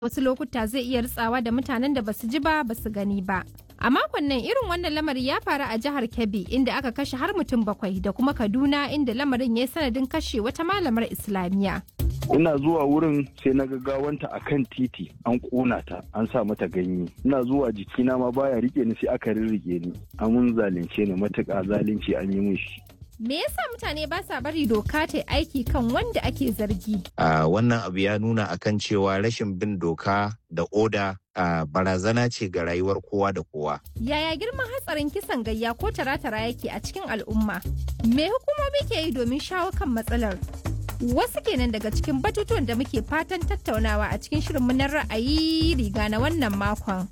wasu lokuta zai iya ritsawa da mutanen da basu ji ba basu gani ba. A makon nan irin wannan lamari ya faru a jihar Kebbi inda aka kashe har mutum bakwai da kuma Kaduna inda lamarin ya yi sanadin kashe wata malamar Islamiyya. ina zuwa wurin sai na gaggawanta a kan titi an ƙona ta an sa mata ganye ina zuwa jikina ma baya rike ni sai aka rirrike ni amun zalunce ni matuƙa zalunci an yi mun shi Me yasa mutane ba sa bari doka ta aiki kan wanda ake zargi? Uh, wannan abu ya nuna akan cewa rashin bin doka da oda uh, barazana ce ga rayuwar kowa da kowa. Yaya girman hatsarin kisan gayya ko tara-tara yake a cikin al'umma? Me hukumomi ke yi domin shawo kan matsalar? Wasu kenan daga cikin batutuwan da muke fatan tattaunawa a cikin shirin na ra'ayi riga na wannan makon.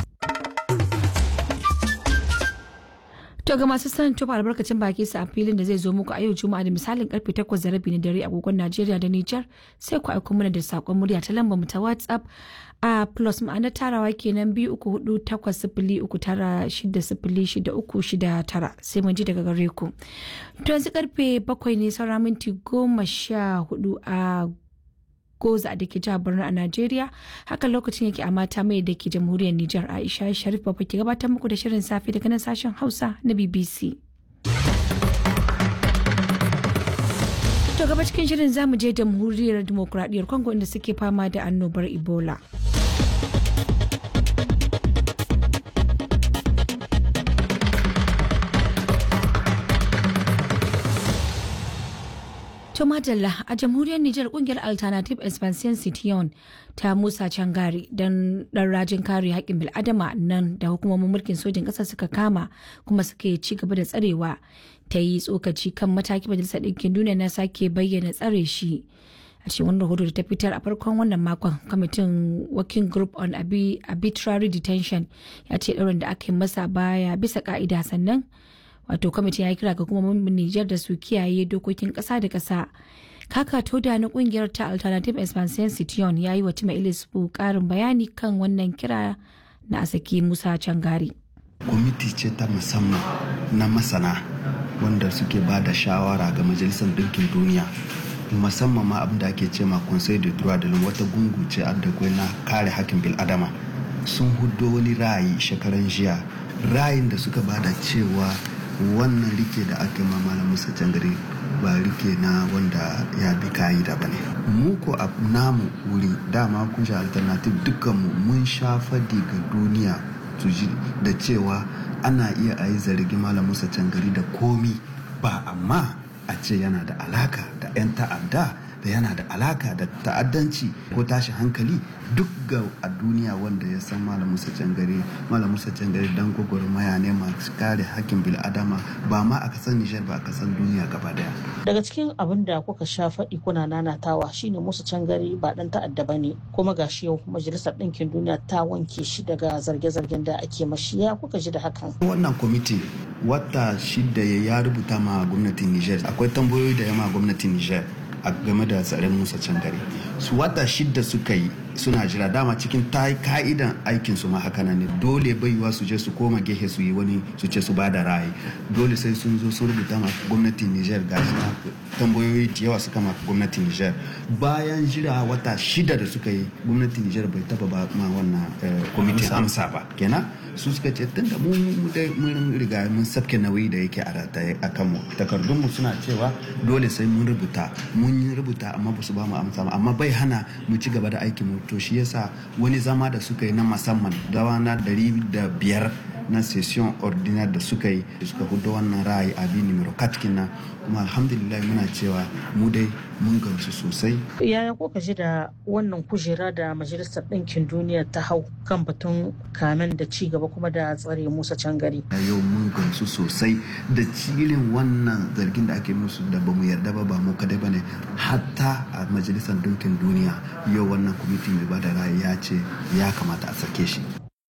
To ga masu son tofa albarkacin baki su a filin da zai zo muku a yau Juma'a da misalin karfe 8 da rabi na dare agogon Najeriya da Nijar sai ku aiko mana da sakon murya ta lambar mu ta WhatsApp a plus ma'ana tarawa kenan biyu uku hudu takwas sifili uku tara shida sifili shida uku shida tara sai mun ji daga gare ku. To yanzu karfe bakwai ne saura minti goma sha hudu a goza da ke jihar Borno a Najeriya haka lokacin yake a mata mai da ke jamhuriyar Nijar Aisha Sharif Baba ke gabatar muku da shirin safe daga nan sashen Hausa na BBC. To gaba cikin shirin zamu je jamhuriyar demokuraɗiyyar Congo inda suke fama da annobar Ebola. To Madalla a jamhuriyar Nijar kungiyar Alternative Expansion Citiyon ta Musa Cangari don dan rajin kare haƙƙin bil'adama nan da hukumomin mulkin sojin ƙasar suka kama kuma suke ci gaba da tsarewa ta yi tsokaci kan mataki majalisar ɗinkin duniya na sake bayyana tsare shi. a cikin wani rahoto da ta fitar a farkon wannan makon kwamitin working group on arbitrary detention ya ce ɗaurin da aka yi masa baya bisa ka'ida sannan wato kwamitin ya kira ga kuma Nijar da su kiyaye dokokin ƙasa da ƙasa. Kaka Toda na kungiyar ta Alternative Expansion Citiyon ya yi wa Tima Ilisfu ƙarin bayani kan wannan kira na Asaki Musa Cangari. Kwamiti ce ta musamman na masana wanda suke ba da shawara ga Majalisar Dinkin Duniya. musamman ma abin da ake ce ma Conseil de droit de l'homme wata gungu ce da na kare hakkin bil'adama sun hudo wani ra'ayi shekaran jiya ra'ayin da suka bada cewa wannan rike da aka ma malam musa jangare ba rike na wanda ya bi ka'ida ba ne mu ko a namu wuri dama kun sha alternative dukkanmu mun sha fadi ga duniya su ji da cewa ana iya a yi zargi malam musa jangare da komi ba amma a ce yana da alaka da 'yan ta'adda da yana da alaka da ta'addanci ko tashi hankali duk ga a duniya wanda ya san malam musa cangare malam musa cangare dan gwagwarmaya ne masu kare hakkin bil'adama ba ma a kasan nijar ba a kasan duniya gaba daya daga cikin abin da kuka sha faɗi kuna nanatawa shine musa cangare ba dan ta'adda ba ne kuma gashi yau majalisar ɗinkin duniya ta wanke shi daga zarge-zargen da ake mashi ya kuka ji da hakan wannan kwamiti wata shida ya rubuta ma gwamnatin nijar akwai tambayoyi da yama gwamnatin nijar a game da tsarin musa cangare su wata shidda suka yi suna jira dama cikin ta ka'idan aikin su ma haka ne dole baiwa su je su koma gehe su yi wani su ce su bada ra'ayi dole sai sun zo sun rubuta ma gwamnatin Niger ga tambayoyi da yawa suka ma gwamnatin Niger bayan jira wata shida da suka yi gwamnatin Niger bai taba ba ma wannan kwamitin amsa ba kenan su suka ce tunda mu mun riga mun sabke nauyi da yake a rataye a kanmu takardunmu suna cewa dole sai mun rubuta mun yi rubuta amma ba su ba mu amsa amma bai hana mu ci gaba da aikin mu to shi yasa wani zama da suka yi na musamman dawa na dari da biyar na session ordinaire da suka yi suka hudu wannan ra'ayi abi numero katkin na kuma alhamdulillah muna cewa mu dai mun gamsu sosai yaya ko ka ji da wannan kujera da majalisar ɗinkin duniya ta hau kan batun kamen da ci gaba kuma da tsare musa cangari yau mun gamsu sosai da cilin wannan zargin da ake musu da bamu yarda ba ba mu kadai bane hatta a majalisar ɗinkin duniya yau wannan kwamiti mai bada ra'ayi ya ce ya kamata a sake shi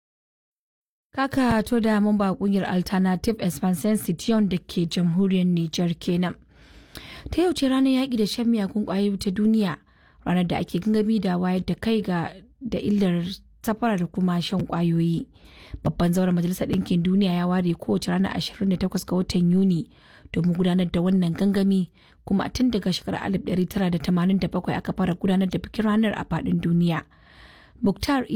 Kaka to da mun ba kungiyar Alternative Expansion Citiyon da ke jamhuriyar Nijar kenan. Ta yau ce ranar yaƙi da shan miyakun ƙwayoyi ta duniya ranar da ake gangami da wayar da kai ga da illar safara da kuma shan ƙwayoyi. Babban zauren Majalisar Ɗinkin Duniya ya ware kowace ranar 28 ga watan Yuni domin gudanar da wannan gangami kuma tun daga shekarar 1987 aka fara gudanar da bikin ranar a faɗin duniya. Muktar